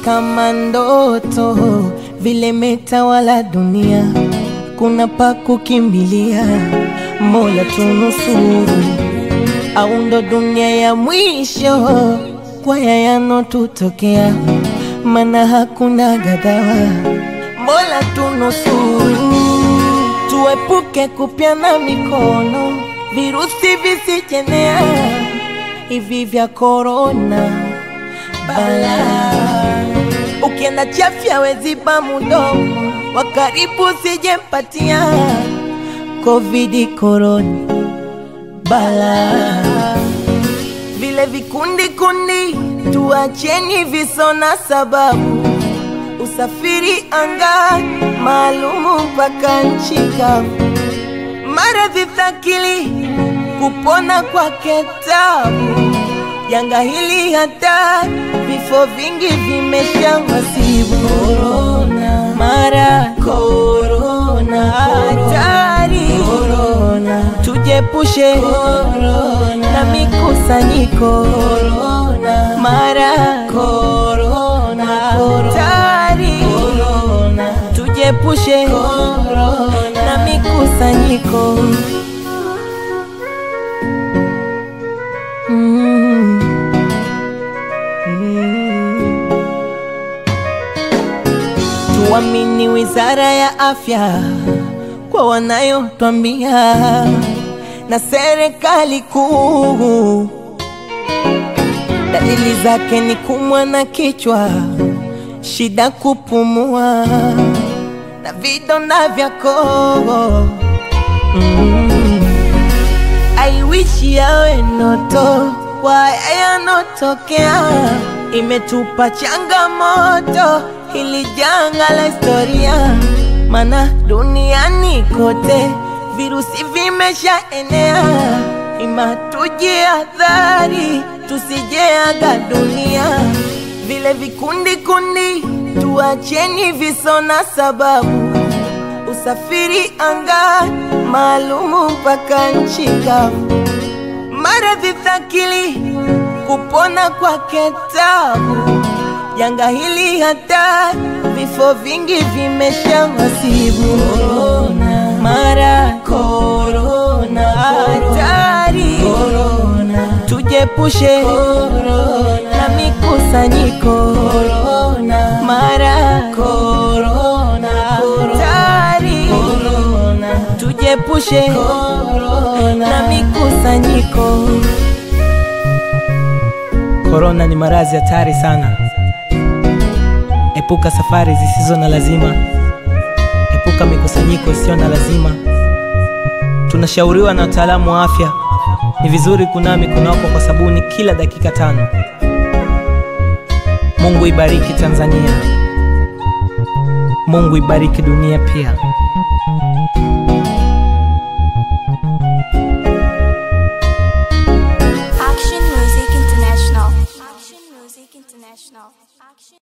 kama ndoto vile metawala dunia, kuna pa kukimbilia, Mola tunusuru, au ndo dunia ya mwisho kwa ya yanotutokea, mana hakuna gadhawa, Mola tunusuru, tuepuke kupyana mikono, virusi visijenea hivi vya korona bala. Ukienda chafya weziba mudomo, wa karibu sijempatia covid korona bala. Vile vikundi kundi tuacheni visona sababu, usafiri anga maalumu mpaka nchi kavu, maradhi thakili kupona kwake tabu janga hili hata vifo vingi vimesha wasibu. Korona mara korona, hatari korona, tujepushe korona na mikusanyiko korona, mara korona, hatari korona, tujepushe korona na mikusanyiko Mm. Mm. Tuamini Wizara ya Afya kwa wanayotwambia na serikali kuu. Dalili zake ni kumwa na kichwa, shida kupumua na vidonda vya koo mm. I wish yawe ndoto kwa yanotokea, imetupa changamoto hili janga la historia, mana duniani kote virusi vimeshaenea, ima tujihadhari tusijeaga dunia, vile vikundi kundi tuacheni visona sababu usafiri anga maalumu mpaka nchi kavu, maradhi thakili kupona kwake tabu, janga hili hata vifo vingi vimesha wasibu. Korona mara korona, hatari korona, tujepushe korona na mikusanyiko korona, mara korona, hatari korona, tujepushe korona na mikusanyiko. Korona ni maradhi hatari sana. Epuka safari zisizo na lazima, epuka mikusanyiko isiyo na lazima. Tunashauriwa na wataalamu wa afya, ni vizuri kunawa mikono yako kwa sabuni kila dakika tano. Mungu ibariki Tanzania, Mungu ibariki dunia pia.